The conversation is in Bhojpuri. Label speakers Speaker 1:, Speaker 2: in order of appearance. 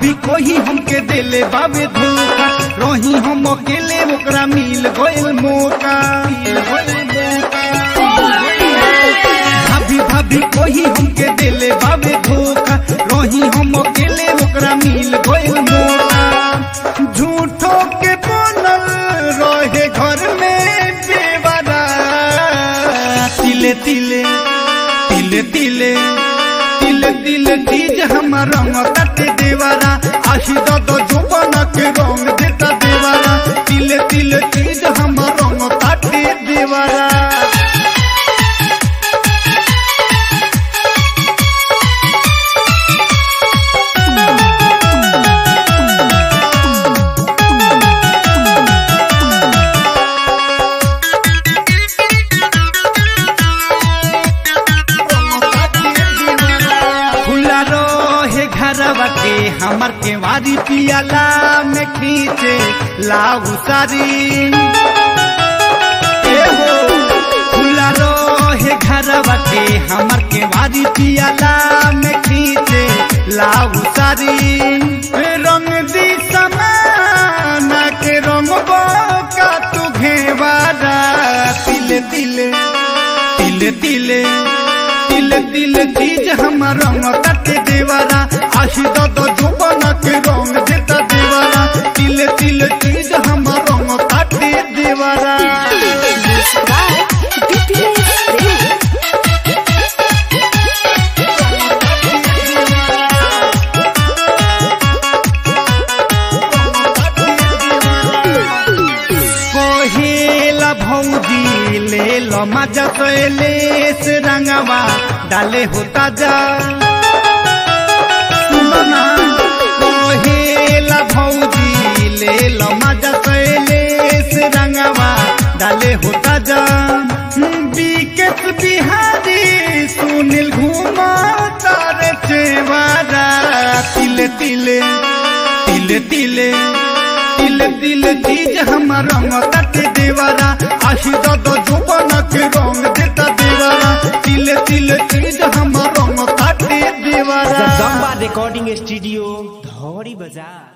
Speaker 1: भाभी कोही हमके देले बाबे धोखा रही हम अकेले ओकरा मिल गइल मौका मिल गइल मौका। भाभी भाभी कोही हमके देले बाबे धोखा रही हम अकेले ओकरा मिल गइल मौका झूठो के बनल रहे घर में बेवारा तिले तिले तिले तिले तिले तिले तीज हमार रंग तटे देवारा आशी दो जुबन के रंग देता देवारा तिले तिले तीज हमार रंग तटे देवारा खुला रहे घरवा के हमर के वारी पियाला में खींचे लाऊ सारी ए हो खुला रहे घरवा के हमर के वारी पियाला में खींचे लाऊ सारी रंग दी समाना के रंग का तू घेवारा तिले तिले तिले तिले तिले तिले चीज हमार रंग तटे देवारा आशी दो जुबन के रंग देता देवारा तिले तिले चीज हमार रंग तटे देवारा कोहेला भौजी ले लो मजा तोले से रंगवा डाले होता जा सुनो ना कोहेला भौजी ले लो मजा तोले से रंगवा डाले होता जा बीकेस बिहारी सुनील घुमा तारे चेवारा तिले तिले तिले तिले तिले तिले चीज हमार रंग तटे देवारा आशी दो जुबन के रंग देता देवारा तिले तिले चीज हमार रंग तटे देवारा
Speaker 2: जगदम्बा रिकॉर्डिंग स्टूडियो धौरी बाजार